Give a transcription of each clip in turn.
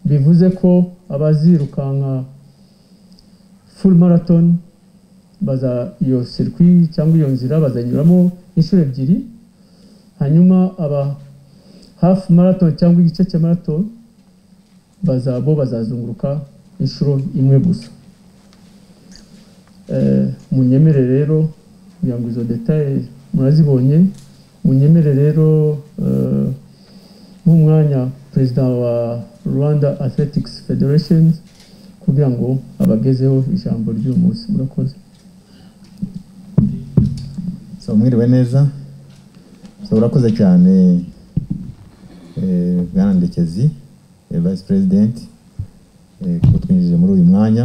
bivuze ko abazirukanka full marathon baza iyo sirikwi cyangwa iyo nzira bazanyuramo inshuro ebyiri hanyuma aba hafu marathon cyangwa igice cya marathon baza bo bazazunguruka inshuro imwe gusa munyemere rero kugira ngo izo detaye murazibonye munyemere rero nk'umwanya perezida wa rwanda athletics federation kugira ngo abagezeho ijambo ry'uyu munsi murakoze so mwiriwe neza so urakoze cyane bwana ndekezi vice president kuko twinjije muri uyu mwanya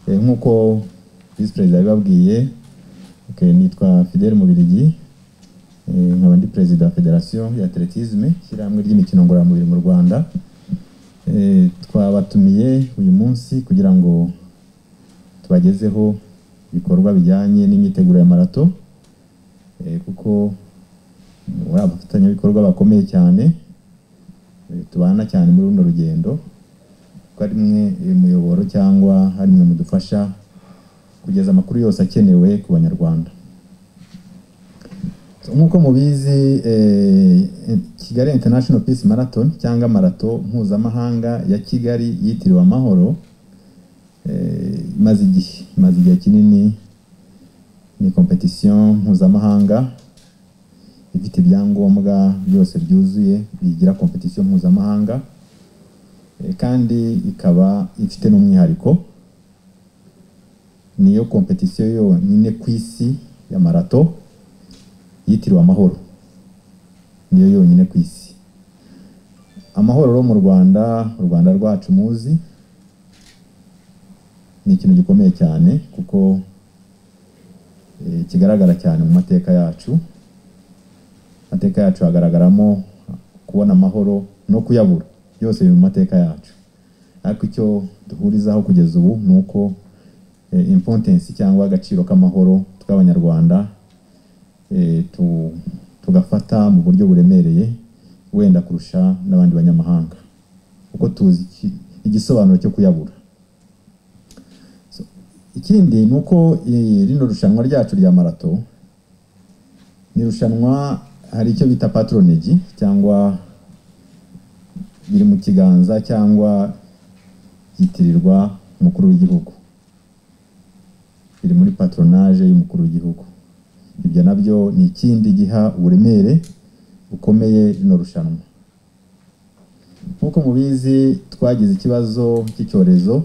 nk'uko vice perezida yabibabwiye nitwa fidele mubirigi nkaba ndi perezida wa federasiyo ya atletisme ishyirahamwe ry'imikino ngororamubiri mu rwanda twabatumiye uyu munsi kugira ngo tubagezeho ibikorwa bijyanye n'imyiteguro ya marato kuko muri abafatanyabikorwa bakomeye cyane tubana cyane muri runo rugendo ko ari mwe muyoboro cyangwa ari mwe mudufasha kugeza amakuru yose akenewe ku banyarwanda nk'uko mubizi kigali international peace marathon cyangwa marato mpuzamahanga ya kigali yitiriwe amahoro imaze igihe imaze igihe kinini ni kompetisiyo mpuzamahanga ifite ibyangombwa byose byuzuye bigira kompetisiyo mpuzamahanga kandi ikaba ifite n'umwihariko niyo kompetisiyo yonyine ku isi ya marato yitiriwe amahoro niyo yonyine ku isi amahoro rero mu rwanda u rwanda rwacu muzi ni ikintu gikomeye cyane kuko kigaragara cyane mu mateka yacu amateka yacu hagaragaramo kubona amahoro no kuyabura byose biri mu mateka yacu ariko icyo duhurizaho kugeza ubu ni uko impotensi cyangwa agaciro k'amahoro tw'abanyarwanda tugafata mu buryo buremereye wenda kurusha n'abandi banyamahanga kuko tuzi igisobanuro cyo kuyabura ikindi ni uko rino rushanwa ryacu rya marato ni irushanwa hari icyo bita patronage cyangwa biri mu kiganza cyangwa byitirirwa umukuru w'igihugu biri muri patronage y'umukuru w'igihugu ibyo nabyo ni ikindi giha uburemere bukomeye rino rushanwa nk'uko mubizi twagize ikibazo cy'icyorezo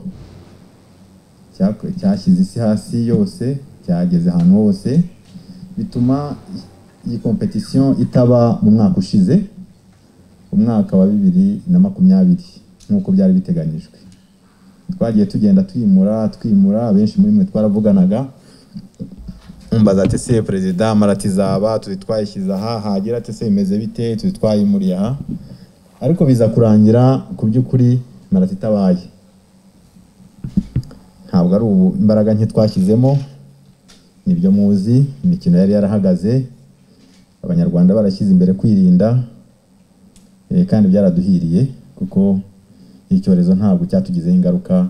cyashyize isi hasi yose cyageze ahantu hose bituma iyi kompetisiyo itaba mu mwaka ushize umwaka wa bibiri na makumyabiri nk'uko byari biteganyijwe twagiye tugenda twimura twimura benshi muri mwe twaravuganaga mbaza ati se perezida maratizaba turi twayishyize aha hagira ati se bimeze bite turi twayimuriye aha ariko biza kurangira ku by'ukuri marati itabaye ntabwo ari ubu imbaraga nke twashyizemo nibyo muzi imikino yari yarahagaze abanyarwanda barashyize imbere kwirinda kandi byaraduhiriye kuko icyorezo ntabwo cyatugizeho ingaruka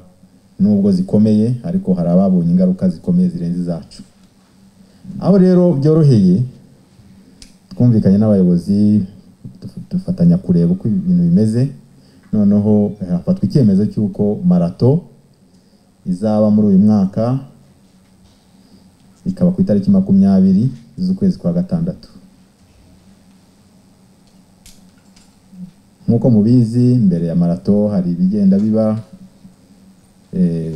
nubwo zikomeye ariko hari ababonye ingaruka zikomeye zirenze izacu aho rero byoroheye twumvikanye n'abayobozi dufatanya kureba uko ibintu bimeze noneho hafatwa icyemezo cy'uko marato izaba muri uyu mwaka ikaba ku itariki makumyabiri z'ukwezi kwa gatandatu nk'uko mubizi mbere ya marato hari ibigenda biba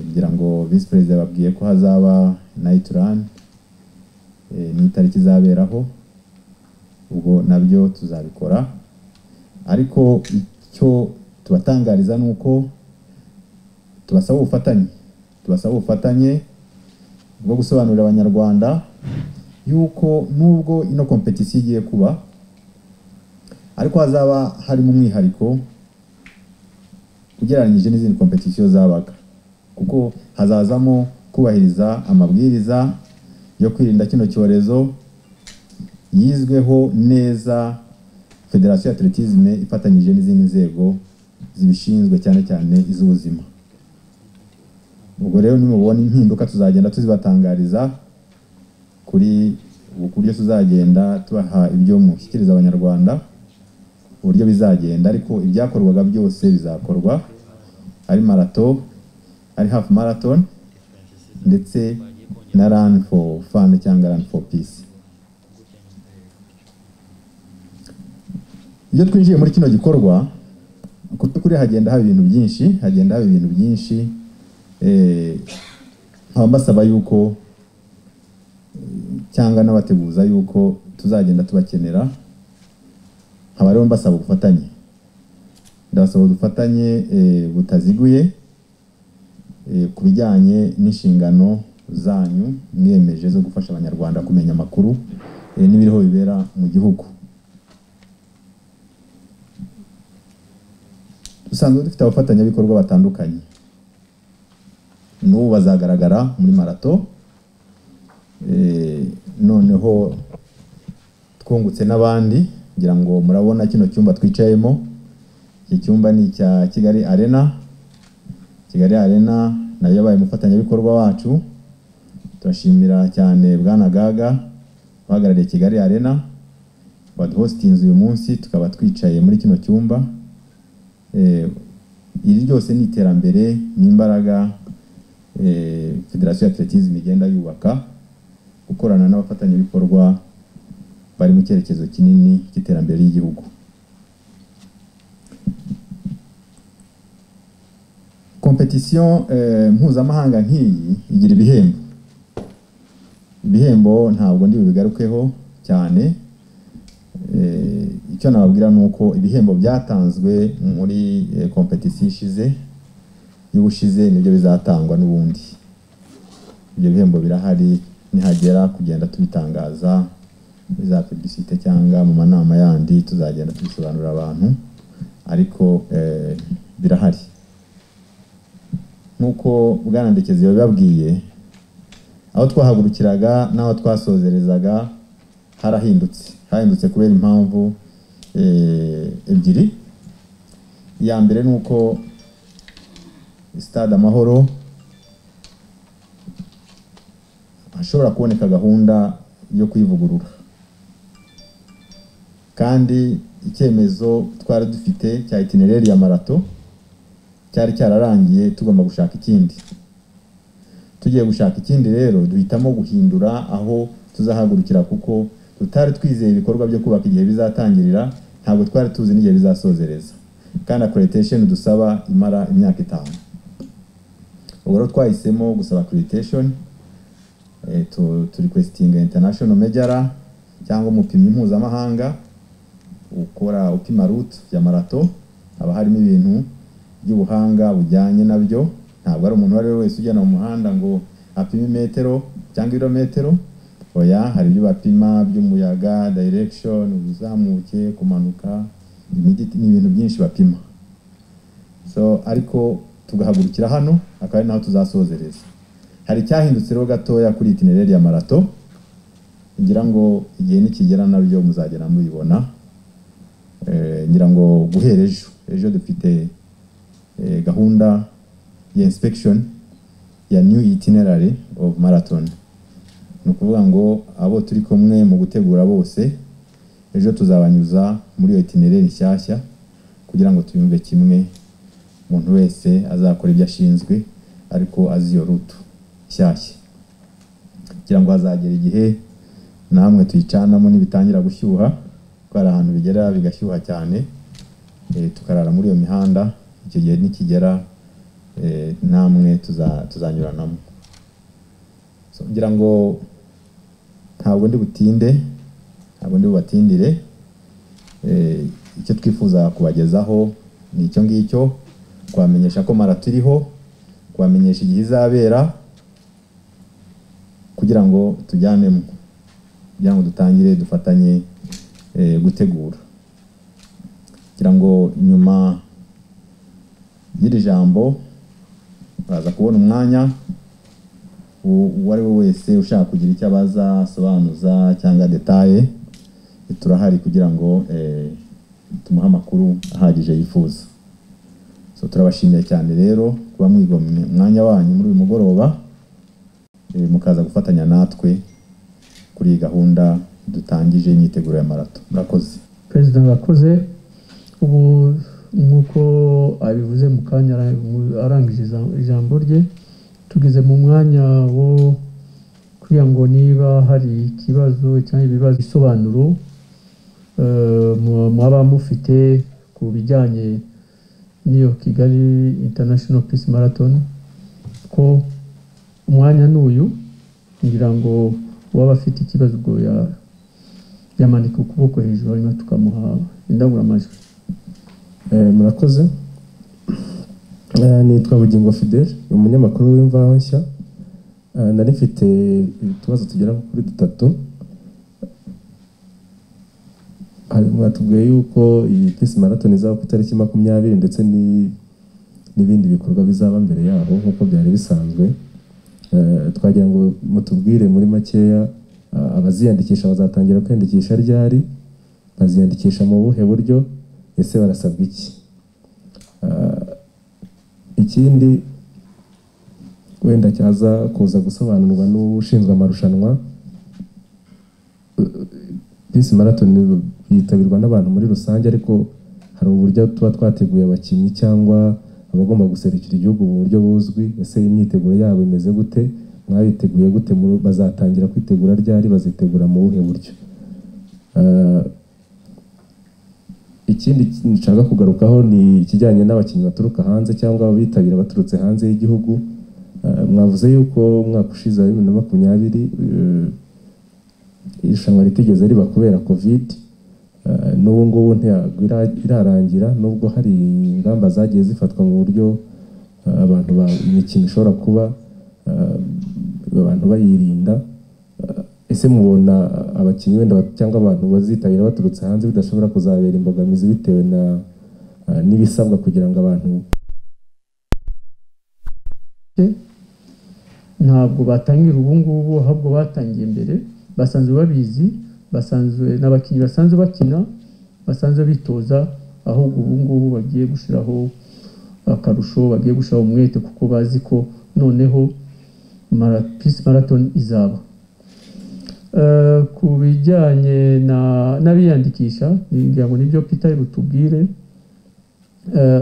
kugira ngo visi perezida babwiye ko hazaba nayiti rani n'itariki izaberaho ubwo nabyo tuzabikora ariko icyo tubatangariza ni uko tubasaba ubufatanye tubasaba ubufatanye bwo gusobanurira abanyarwanda yuko nubwo ino kompetisiyo igiye kuba ariko hazaba harimo umwihariko ugereranyije n'izindi kompetisiyo zabaga kuko hazazamo kubahiriza amabwiriza yo kwirinda kino cyorezo yizweho neza federasiyo ya atletisme ifatanyije n'izindi nzego zibishinzwe cyane cyane iz'ubuzima ubwo rero nimubona impinduka tuzagenda tuzibatangariza kuri ubu buryo tuzagenda tubaha ibyo mushyikiriza abanyarwanda uburyo bizagenda ariko ibyakorwaga byose bizakorwa ari marato ari half marathon ndetse na run for fun cyangwa run for peace iyo twinjiye muri kino gikorwa ku by'ukuri hagenda haba ibintu byinshi hagenda haba ibintu byinshi eh, nkaba mbasaba yuko eh, cyangwa n'abateguza yuko tuzagenda tubakenera nkaba rero mbasaba ubufatanye ndabasaba ubufatanye eh, butaziguye eh, ku bijyanye n'inshingano zanyu mwiyemeje zo gufasha abanyarwanda kumenya amakuru eh, n'ibiriho bibera mu gihugu dusanzwe dufite abafatanyabikorwa batandukanye n'ubu bazagaragara muri marato Eh, noneho twungutse n'abandi ngira ngo murabona kino cyumba twicayemo iki cyumba ni icya kigali arena kigali arena nayo yabaye umufatanyabikorwa wacu turashimira cyane bwana gaga uhagarariye kigali arena waduhositinze uyu munsi tukaba twicaye muri kino cyumba Eh, iri ryose ni iterambere n'imbaraga eh, federasiyo ya atletism igenda yubaka gukorana n'abafatanyabikorwa bari mu cyerekezo kinini cy'iterambere ry'igihugu kompetisiyo eh, mpuzamahanga nk'iyi igira ibihembo ibihembo ntabwo ndi bubigarukeho cyane Eh, icyo nababwira ni uko ibihembo byatanzwe muri eh, kompetisiyo ishize y'ubushize nibyo bizatangwa n'ubundi ibyo bihembo birahari nihagera kugenda tubitangaza muri za publicite cyangwa mu manama yandi tuzagenda tubisobanurira abantu ariko eh, birahari nk'uko bwana ndekezi yabibabwiye aho twahagurukiraga n'aho twasozerezaga harahindutse hahindutse kubera impamvu eh, ebyiri iya mbere ni uko stade amahoro hashobora kuboneka gahunda yo kuyivugurura kandi icyemezo twari dufite cya itinereri ya marato cyari cyararangiye tugomba gushaka ikindi tugiye gushaka ikindi rero duhitamo guhindura aho tuzahagurukira kuko tutari twizeye ibikorwa byo kubaka igihe bizatangirira ntabwo twari tuzi n'igihe bizasozereza kandi accreditation dusaba imara imyaka itanu ubwo rero twahisemo gusaba accreditation eh, tu, tu requestinga international majora cyangwa umupimyi mpuzamahanga ukora upima route ya marato haba harimo ibintu by'ubuhanga bujyanye nabyo ntabwo ari umuntu uwo ari we wese ujyana mu muhanda ngo apime imetero cyangwa ibirometero oya hari ibyo bapima by'umuyaga direction uzamuke kumanuka imiditi ni ibintu byinshi bapima so ariko tugahagurukira hano akaba ari naho tuzasozereza hari icyahindutse rero gatoya kuri itinereri ya marato ngira ngo igihe nikigera nabyo muzagera mubibona Eh, ngira ngo guhera ejo ejo dufite eh, gahunda ya inspection ya new itinerary of marathon ni ukuvuga ngo abo turi kumwe mu gutegura bose ejo tuzabanyuza muri iyo itinereri nshyashya kugira ngo tuyumve kimwe umuntu wese azakora ibyo ashinzwe ariko azi iyo rutu nshyashya kugira ngo hazagera igihe namwe tuyicanamo ntibitangira gushyuha kuko hari ahantu bigera bigashyuha cyane eh, tukarara muri iyo mihanda icyo gihe nikigera eh, namwe tuza- tuzanyuranamo So, ngira ngo ntabwo ndi butinde ntabwo ndi bubatindire Eh, icyo twifuza kubagezaho ni icyo ngicyo kubamenyesha ko marato iriho kubamenyesha igihe izabera kugira ngo tujyanemo kugira ngo dutangire dufatanye eh, gutegura kugira ngo nyuma y'iri jambo baraza kubona umwanya u- uwo ari we wese ushaka kugira icyo abaza asobanuza cyangwa detaye turahari kugira ngo eh, tumuhe amakuru ahagije yifuza so turabashimiye cyane rero kuba mwigomwe umwanya wanyu muri uyu mugoroba eh, mukaza gufatanya natwe kuri iyi gahunda dutangije y'imyiteguro ya marato murakoze perezida arakoze ubu nk'uko abivuze mu kanya ara- mu- arangije ijam- ijambo rye tugeze mu mwanya wo kugira ngo niba hari ikibazo cyangwa ibibazo bisobanuro eh, mu- mwaba mufite ku bijyanye n'iyo kigali international peace marathon ko umwanya n'uyu kugira ngo uwaba afite ikibazo ubwo ya- yamanika ukuboko hejuru hanyuma tukamuha indangururamajwi Eh, murakoze Eh, nitwa bugingo fidele ni umunyamakuru w'imvaho nshya Eh, nari mfite utubazo tugera kuri dutatu Hari- mwatubwiye yuko iyi peace marathon izaba ku itariki makumyabiri ndetse ni- n'ibindi bikorwa bizaba mbere yaho nk'uko byari bisanzwe Eh, twagira ngo mutubwire muri makeya eh, abaziyandikisha bazatangira kwiyandikisha ryari baziyandikisha mu buhe buryo ese barasabwa iki Ah, ikindi wenda cyaza kuza gusobanurwa n'ushinzwe amarushanwa bisi marathon yitabirwa n'abantu muri rusange ariko hari uburyo tuba twateguye abakinnyi cyangwa abagomba guserukira igihugu mu buryo buzwi ese imyiteguro yabo imeze gute mwabiteguye gute mu- bazatangira kwitegura ryari bazitegura mu buhe buryo Ah, ikindi ki- nshaka kugarukaho ni ikijyanye n'abakinnyi baturuka hanze cyangwa abitabira baturutse hanze y'igihugu Eh, mwavuze yuko umwaka ushize wa bibiri na makumyabiri eh, irushanwa ritigeze riba kubera covid Eh, n'ubu ngubu ntabwo ira- irarangira nubwo hari ingamba zagiye zifatwa mu buryo eh, abantu ba- imikino ishobora kuba eh, abantu bayirinda Eh, ese mubona abakinnyi wenda ba- cyangwa abantu bazitabira baturutse hanze bidashobora kuzabera imbogamizi bitewe na eh, n'ibisabwa kugira ngo abantu ntabwo batangira ubu ngubu ahubwo batangiye mbere basanzwe babizi basanzwe n'abakinnyi basanzwe bakina basanzwe bitoza ahubwo ubu ngubu bagiye gushyiraho akarusho bagiye gushyiraho umwete kuko bazi ko noneho mara, peace marathon izaba Eh, ku bijyanye na- n'abiyandikisha ngira ngo nibyo peter ari butubwire Eh,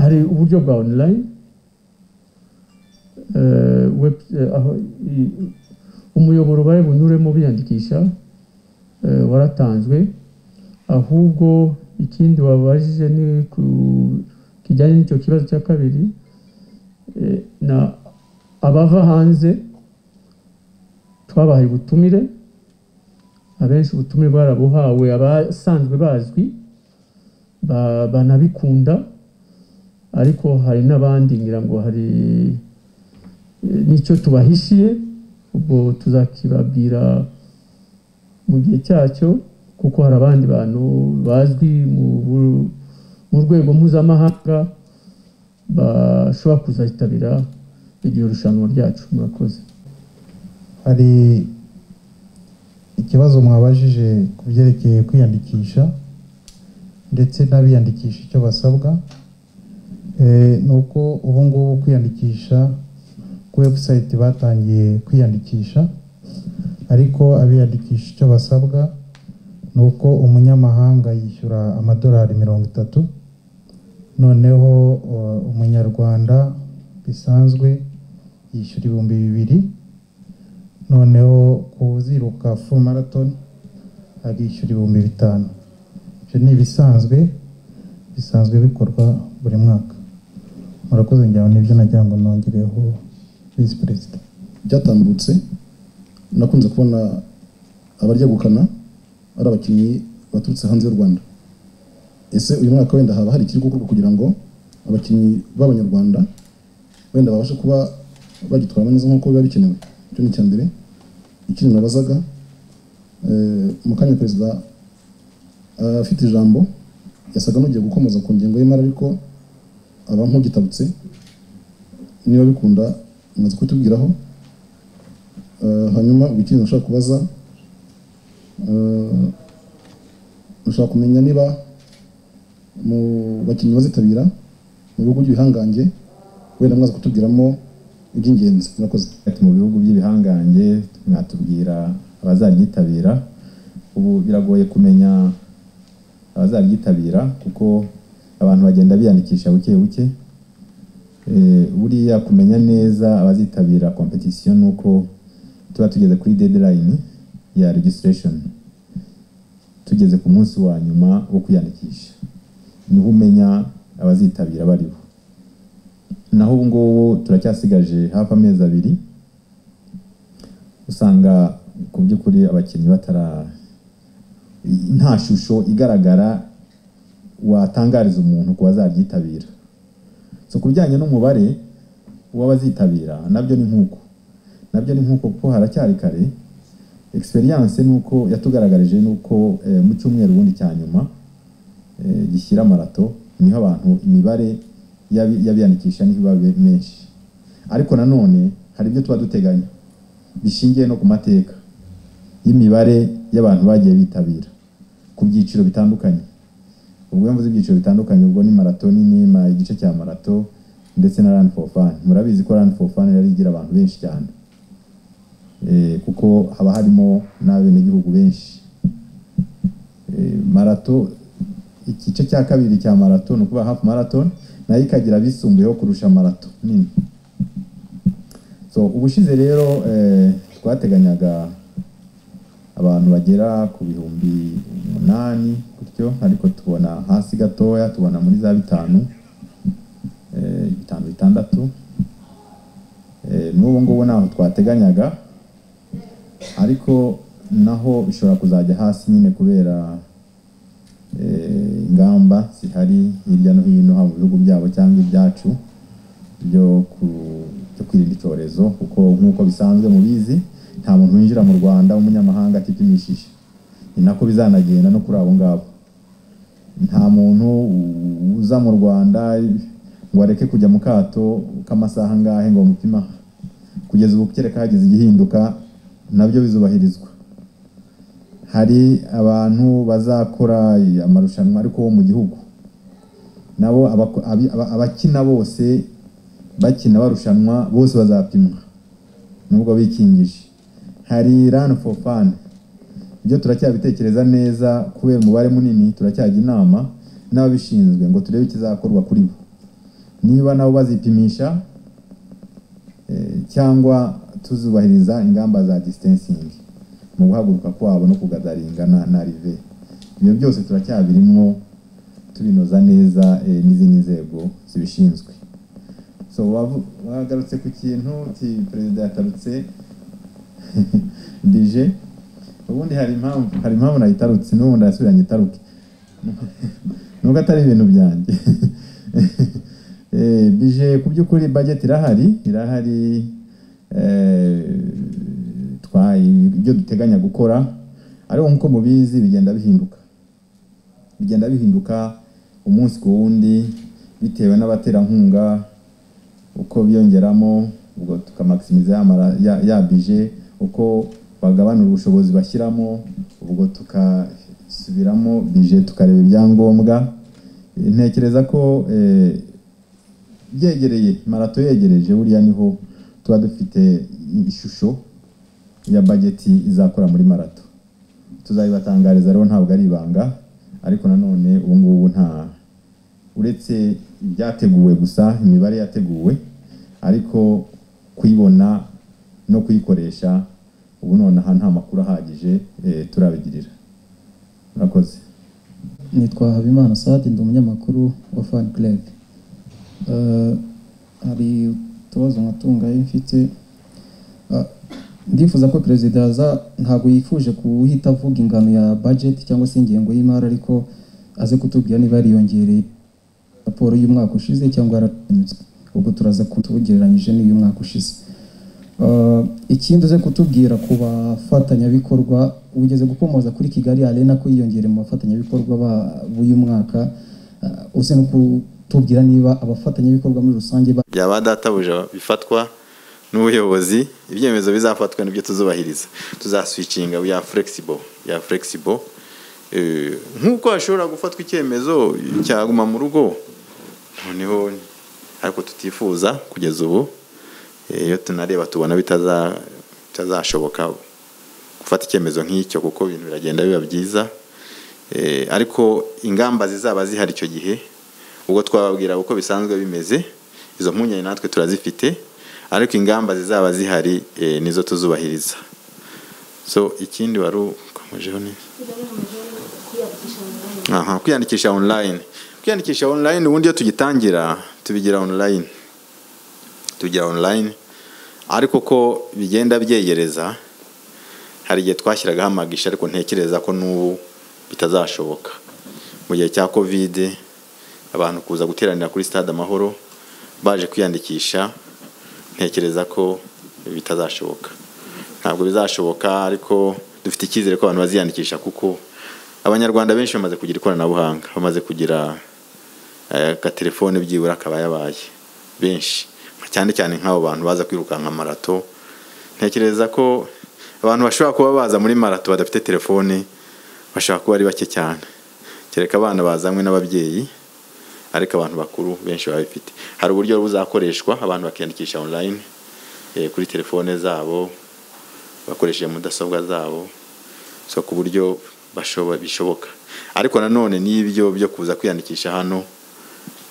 hari uburyo bwa online eh, web, eh, aho, i- umuyoboro bari bunyuremo biyandikisha eh, waratanzwe ahubwo ikindi wabajije ni ku kijyanye n'icyo kibazo cya kabiri eh, na abava hanze twabahaye ubutumire abenshi ubutumire bwarabuhawe abasanzwe bazwi ba- banabikunda ariko hari n'abandi ngira ngo hari nicyo tubahishiye ubwo tuzakibabwira mu gihe cyacyo kuko hari abandi bantu bazwi mu bu- mu rwego mpuzamahanga bashobora kuzayitabira iryo rushanwa ryacu murakoze hari ikibazo mwabajije ku byerekeye kwiyandikisha ndetse n'abiyandikisha icyo basabwa Eh, ni uko ubu ngubu kwiyandikisha ku webusayiti batangiye kwiyandikisha ariko abiyandikisha icyo basabwa ni uko umunyamahanga yishyura amadolari mirongo itatu noneho eh, umunyarwanda bisanzwe yishyura ibihumbi bibiri noneho kuziruka full marathon arishyura ibihumbi bitanu ibyo ni ibisanzwe bisanzwe bikorwa buri mwaka murakoze njyaho nibyo nagira ngo nongereho visi perezida byatambutse nakunze kubona abarya gukana ari abakinnyi baturutse hanze y'u Rwanda ese uyu mwaka wenda haba hari ikiri gukorwa kugira ngo abakinnyi b'abanyarwanda wenda babashe kuba bagitwaramo neza nk'uko biba bikenewe icyo ni icya mbere ikindi nabazaga eh, mu kanya perezida eh, afite ijambo yasaga n'ugiye gukomoza ku ngingo y'imari ariko aba nk'ugitabutse niba bikunda amaze kutubwiraho Eh, hanyuma ubwo ikintu ushaka kubaza eh, ushaka kumenya niba mu bakinnyi bazitabira mu bihugu by'ibihangange wenda mwaza kutubwiramo iby'ingenzi murakoze Ati mu bihugu by'ibihangange mwatubwira abazaryitabira ubu biragoye kumenya abazaryitabira kuko abantu bagenda biyandikisha buke buke Eh, buriya kumenya neza abazitabira competition ni uko tuba tugeze kuri deadline ya registration tugeze ku munsi wa nyuma wo kwiyandikisha niho umenya abazitabira bariho naho ubu ngubu turacyasigaje hafi amezi abiri usanga ku by'ukuri abakinnyi batara nta shusho igaragara watangariza umuntu ku bazaryitabira so ku bijyanye n'umubare w'abazitabira nabyo ni nk'uko nabyo ni nk'uko kuko haracyari kare experience ni uko yatugaragarije ni uko eh, mu cyumweru ubundi cya nyuma eh, gishyira marato niho abantu imibare y'abi- y'abiyandikisha niho iba be- menshi ariko nanone hari ibyo tuba duteganya bishingiye no ku mateka y'imibare y'abantu bagiye bitabira ku byiciro bitandukanye ubwo iyo mvuze ibyiciro bitandukanye ubwo ni marato nini ma igice cya marato ndetse na run for fun murabizi ko run for fun yari igira abantu benshi cyane Eh, kuko haba harimo n'abenegihugu benshi Eh, marato igice cya kabiri cya marato ni ukuvuga half marathon nayo ikagira abisumbuyeho kurusha marato nini so ubushize rero eh, twateganyaga abantu bagera ku bihumbi umunani gutyo ariko tubona hasi gatoya tubona muri za bitanu eh, bitanu bitandatu Eh, n'ubu ngubu ntaho twateganyaga ariko naho bishobora kuzajya hasi nyine kubera eh, ingamba zihari hirya no hino haba mu bihugu byabo cyangwa ibyacu byo ku- byo kwirinda icyorezo kuko nk'uko bisanzwe mubizi nta muntu winjira mu rwanda w'umunyamahanga atipimishije ni nako bizanagenda no kuri abo ngabo nta muntu u- uza mu rwanda ngo areke kujya mu kato k'amasaha angahe ngo bamupime aha kugeza ubu kereka hagize igihinduka nabyo bizubahirizwa hari abantu bazakora amarushanwa ariko wo mu gihugu nabo abako- abi- aba- abakina bose bakina barushanwa bose bazapimwa nubwo bikingije hari run for fun ibyo turacyabitekereza neza kubera umubare munini turacyajya inama n'ababishinzwe ngo turebe ikizakorwa kuri bo niba nabo bazipimisha eh, cyangwa tuzubahiriza ingamba za distancing mu guhaguruka kwabo no kugadaringa na, na rive ibyo byose turacyabirimwo tubinoza neza eh, n'izindi nzego zibishinzwe so wavu- wagarutse ku kintu ti perezida yatarutse dije ubundi hari impamvu hari impamvu nayitarutse n'ubundi yasubiranye itaruke nubwo atari ibintu byanjye Eh, bije ku by'ukuri budget irahari irahari eh, twa- ibyo duteganya gukora ariko nk'uko mubizi bigenda bihinduka bigenda bihinduka umunsi ku wundi bitewe n'abaterankunga uko biyongeramo ubwo tukamakisimiza ya, mara- ya, ya bije uko bagabana ubushobozi bashyiramo ubwo tukasubiramo bije tukareba ibyangombwa Eh, ntekereza ko eh, byegereye marato yegereje buriya niho tuba dufite ishusho ya bageti izakora muri marato tuzabibatangariza rero ntabwo ari ibanga ariko nanone ubu ngubu nta uretse ibyateguwe gusa imibare yateguwe ariko kuyibona no kuyikoresha ubu nonaha nta makuru ahagije eh, turabigirira murakoze nitwa habimana sadi ndi umunyamakuru wa fan club Eh, hari utubazo nkatungaye mfite Ah, ndifuza ko perezida yaza ntabwo yifuje kuhita avuga ingano ya budget cyangwa se ingengo y'imari ariko aze kutubwira niba yariyongereye raporo y'umwaka ushize cyangwa yaranyutse ubwo turaza kutugereranyije n'iy'umwaka ushize Eh, ikindi uze kutubwira ku bafatanyabikorwa ugeze gukomoza kuri kigali arena ko yiyongere mu bafatanyabikorwa ba- b'uyu mwaka Eh, uze no kutubwira niba abafatanyabikorwa muri rusange ba- byaba databuja bifatwa n'ubuyobozi ibyemezo bizafatwa nibyo tuzubahiriza tuzaswicinga we are flexible we are flexible Eh, nk'uko hashobora gufatwa icyemezo cyaguma mu rugo noneho ariko tutifuza kugeza ubu eh, iyo tunareba tubona bitaza- bitazashoboka gufata icyemezo nk'icyo kuko ibintu biragenda biba byiza Eh, ariko ingamba zizaba zihari icyo gihe ubwo twababwira uko bisanzwe bimeze izo mpungenge natwe turazifite ariko ingamba zizaba zihari eh, nizo tuzubahiriza so ikindi wari ukomejeho neza aha kwiyandikisha online kwiyandikisha online ubundi iyo tugitangira tubigira online tubigira online ariko ko bigenda byegereza hari igihe twashyiragaho amagisha ariko ntekereza ko n'ubu bitazashoboka mu gihe cya kovide abantu kuza guteranira kuri stade amahoro baje kwiyandikisha ntekereza ko bitazashoboka ntabwo bizashoboka ariko dufite icyizere ko abantu baziyandikisha kuko abanyarwanda benshi bamaze kugira ikoranabuhanga bamaze kugira eh, agatelefone byibura akaba yabaye benshi cyane cyane nk'abo bantu baza kwirukanka marato ntekereza ko abantu bashobora kuba baza muri marato badafite telefone bashobora kuba ari bake cyane kereka abana bazanywe n'ababyeyi ariko abantu bakuru benshi baba bafite hari uburyo buzakoreshwa abantu bakiyandikisha online eh, kuri telefone zabo bakoresheje mudasobwa zabo so ku buryo bashobo- bishoboka ariko nanone n'ibyo byo kuza kwiyandikisha hano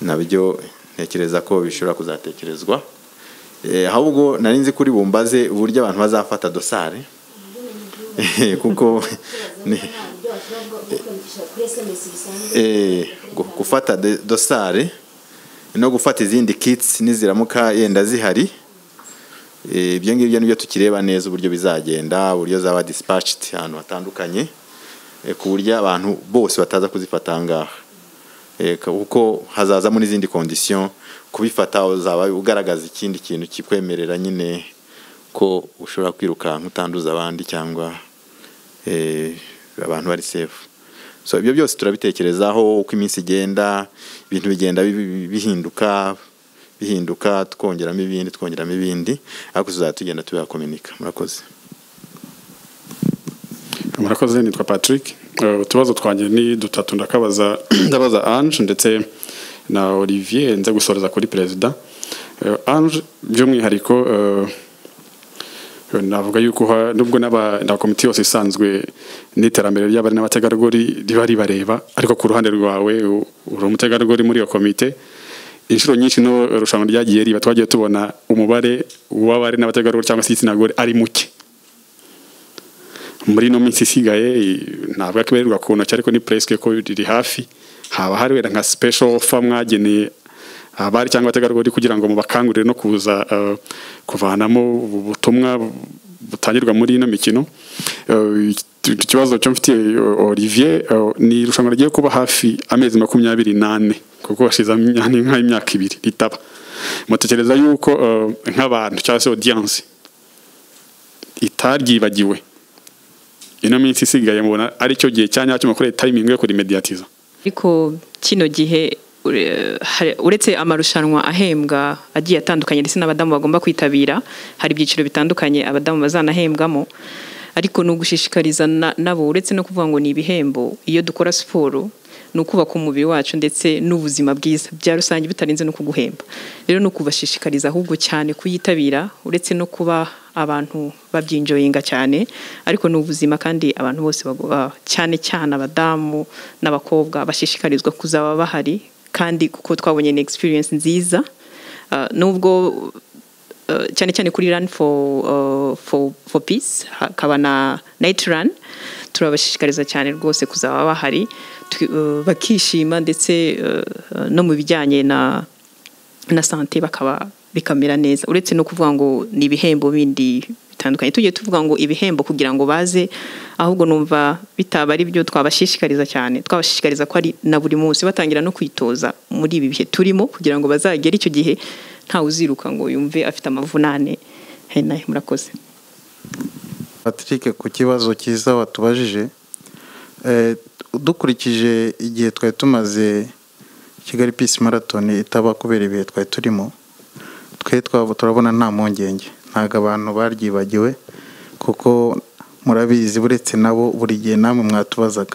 nabyo ntekereza ko bishobora kuzatekerezwa Eh, ahubwo nari nzi kuri bumbaze uburyo abantu bazafata dosari Eh, kuko ni- eh, gu- gufata de- dosari no gufata izindi kits niziramuka yenda zihari Eh, ibyo ngibyo nibyo tukireba neza uburyo bizagenda uburyo zaba dispatched ahantu hatandukanye eh, ku buryo abantu bose bataza kuzifata aha ngaha Eh, ka- kuko hazazamo n'izindi condition kubifata uzaba ugaragaza ikindi kintu kikwemerera nyine ko ushobora kwirukanka utanduza abandi cyangwa eh, abantu bari safe so ibyo byose turabitekerezaho uko iminsi igenda ibintu bigenda bi- bi- bihinduka bihinduka twongeramo ibindi twongeramo ibindi ariko tuzajya tugenda tubihakominika murakoze murakoze nitwa patrick Eh, utubazo twanjye ni dutatu ndakabaza ndabaza ange ndetse na olivier nze gusoreza kuri perezida Eh, ange by'umwihariko eh, navuga yuko ha- nubwo n'aba na komite yose isanzwe n'iterambere ry'abari n'abategarugori riba ribareba ariko ku ruhande rwawe u- uri umutegarugori muri iyo komite inshuro nyinshi no irushanwa ryagiye riba twagiye tubona umubare w'abari n'abategarugori cyangwa se igitsina gore ari muke muri ino minsi isigaye i- ntabwo akibarirwa ku ntoki ariko ni presque ko riri hafi haba hari wenda nka special offer mwageneye abari cyangwa abategarugori kugira ngo mubakangurire no kuza eh, kuvanamo ubu butumwa butangirwa muri ino mikino Eh, iki- ikibazo cyo mfitiye eh, Olivier eh, ni irushanwa rigiye kuba hafi amezi makumyabiri n'ane kuko hashize amya- nk'imyaka ibiri ritaba mutekereza yuko eh, nk'abantu cyangwa se audience itaryibagiwe ino minsi isigaye mubona ari cyo gihe cya nyacyo mukoreye tayimingi yo kurimediyatiza ariko kino gihe ure- hari- uretse amarushanwa ahembwa agiye atandukanye ndetse n'abadamu bagomba kwitabira hari ibyiciro bitandukanye abadamu bazanahembwamo ariko ni ugushishikariza na- nabo uretse no kuvuga ngo ni ibihembo iyo dukora siporo ni ukubaka umubiri wacu ndetse n'ubuzima bwiza bya rusange bitarenze no kuguhemba rero ni ukubashishikariza ahubwo cyane kuyitabira uretse no kuba abantu babyinjoyinga cyane ariko ni ubuzima kandi abantu bose bagomba cyane cyane abadamu n'abakobwa bashishikarizwa kuzaba bahari kandi kuko twabonye ni experience nziza Ah, nubwo uh, cyane cyane kuri run for, uh, for, for peace hakaba na night run turabashishikariza cyane rwose kuzaba bahari tu- uh, bakishima ndetse uh, uh, no mu bijyanye na na sante bakaba bikamera neza uretse no kuvuga ngo ni ibihembo bindi bitandukanye tugiye tuvuga ngo ibihembo kugira ngo baze ahubwo numva bitaba ari byo twabashishikariza cyane twabashishikariza ko ari na buri munsi batangira no kwitoza muri ibi bihe turimo kugira ngo bazagere icyo gihe ntawe uziruka ngo yumve afite amavunane he nahe murakoze Patrick ku kibazo cyiza watubajije Eh, dukurikije igihe twari tumaze Kigali Peace Marathon itaba kubera ibihe twari turimo twe twaba turabona nta mpungenge ntabwo abantu baryibagiwe kuko murabizi buretse nabo buri gihe namwe mwatubazaga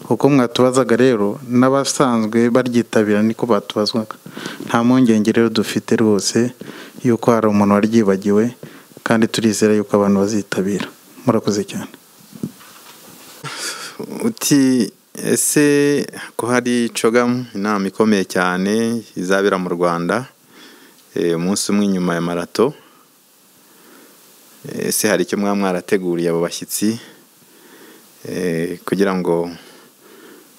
uko mwatubazaga rero n'abasanzwe baryitabira niko batubazwaga nta mpungenge rero dufite rwose yuko hari umuntu waryibagiwe kandi turizera yuko abantu bazitabira murakoze cyane uti ese ko hari cogamu inama ikomeye cyane izabera mu rwanda umunsi umwe inyuma ya marato ese hari icyo mwaba mwarateguriye abo bashyitsi kugira ngo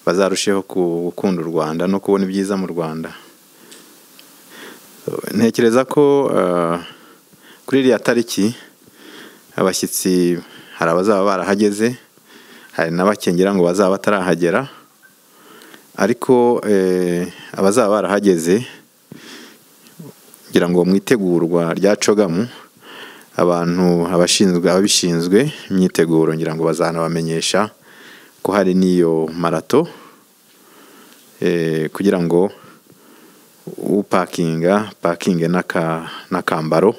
bazarusheho gukunda u rwanda no kubona ibyiza mu rwanda ntekereza ko kuri iriya tariki abashyitsi hari abazaba barahageze hari n'abakengera ngo bazaba batarahagera ariko abazaba barahageze kugira ngo mu itegurwa rya cogamu abantu abashinzwe ababishinzwe imyiteguro ngira ngo bazanabamenyesha ko hari n'iyo marato kugira ngo upakinga pakinge n'akambaro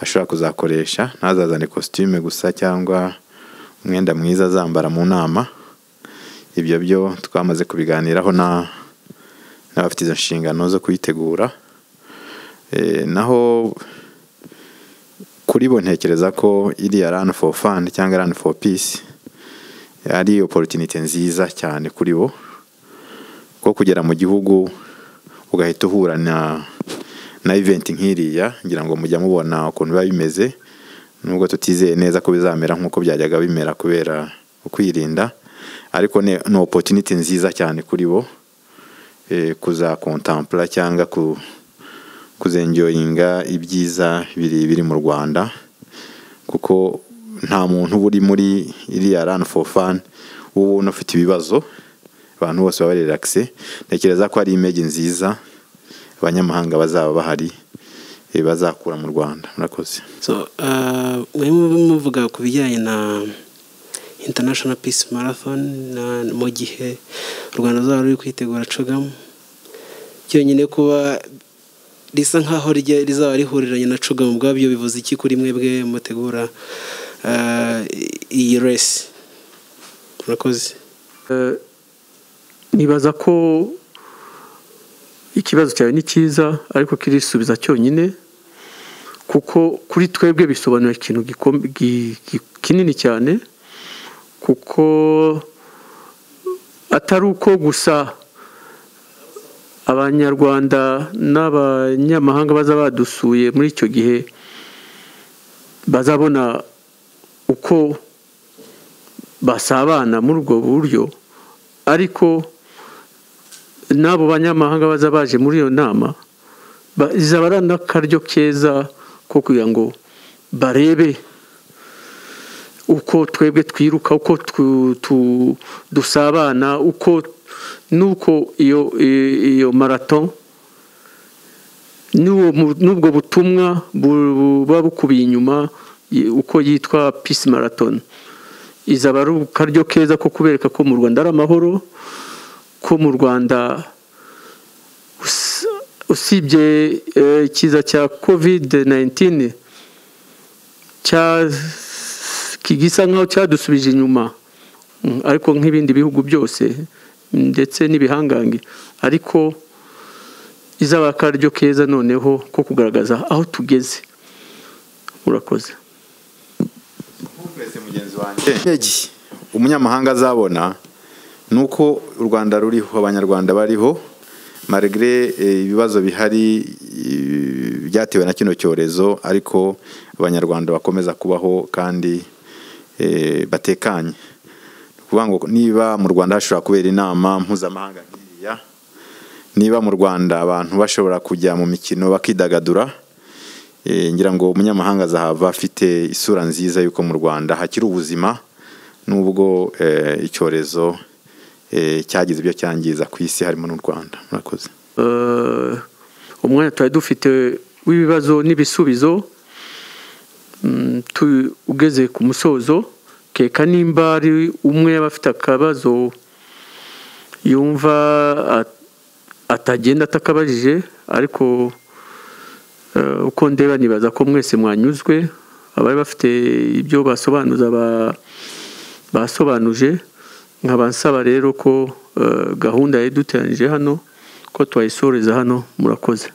ashobora kuzakoresha ntazazane kositime gusa cyangwa umwenda mwiza azambara mu nama ibyo byo twamaze kubiganiraho n'abafite izo nshingano zo kuyitegura naho kuri bo ntekereza ko iriya rani foru fani cyangwa rani foru pisi ari oporutinite nziza cyane kuri bo ko kugera mu gihugu ugahita uhura na iventi nk'iriya ngira ngo mujya mubona ukuntu biba bimeze nubwo tutizeye neza ko bizamera nk'uko byajyaga bimera kubera ukwirinda ariko ni opotiniti nziza cyane kuri bo kuzakontampura cyangwa kuzenjoyinga ibyiza biri biri mu rwanda kuko nta muntu uba uri muri iriya rani foru fani ubona ufite ibibazo abantu bose baba riragise ntekereza ko ari imege nziza abanyamahanga bazaba bahari bazakura mu rwanda murakoze barimo muvuga ku bijyanye na international peace marathon mu gihe u rwanda ruzaba ruri kwitegura cogamu cyonyine kuba risa nkaho rizaba rihuriranye na cogamu ubwabyo bivuze iki kuri mwebwe mutegura iyi resi murakoze nibaza ko ikibazo cyawe ni cyiza ariko kirisubiza cyonyine kuko kuri twebwe bisobanura ikintu kinini cyane kuko atari uko gusa abanyarwanda n'abanyamahanga baza badusuye muri icyo gihe bazabona uko basabana muri ubwo buryo ariko n'abo banyamahanga baza baje muri iyo nama izaba ari n'akaryo keza ko kugira ngo barebe uko twebwe twiruka uko dusabana uko n'uko iyo iyo marato n'ubwo butumwa buba bukubiye inyuma uko yitwa pisi maraton izaba ari akaryo keza ko kubereka ko mu rwanda ari amahoro ko mu rwanda usibye ikiza cya kovide 19 gisa nk'aho cyadusubije inyuma ariko nk'ibindi bihugu byose ndetse n'ibihangange ariko izaba akaryo keza noneho ko kugaragaza aho tugeze urakoze umunyamahanga azabona nuko u rwanda ruriho abanyarwanda bariho marigre ibibazo bihari byatewe na kino cyorezo ariko abanyarwanda bakomeza kubaho kandi batekanye ukuvuga ngo niba mu rwanda hashobora kubera inama mpuzamahanga nk'iriya niba mu rwanda abantu bashobora kujya mu mikino bakidagadura ngira ngo umunyamahanga azahava afite isura nziza y'uko mu rwanda hakiri ubuzima n'ubwo icyorezo cyagize ibyo cyangiza ku isi harimo n'u rwanda murakoze umwanya tuba dufite w'ibibazo n'ibisubizo ugeze ku musozo keka nimba ari umwe yaba afite akabazo yumva atagenda atakabajije ariko uko ndeba nibaza ko mwese mwanyuzwe abari bafite ibyo basobanuza basobanuje nkaba nsaba rero ko gahunda yaduteranije hano ko twayisoreza hano murakoze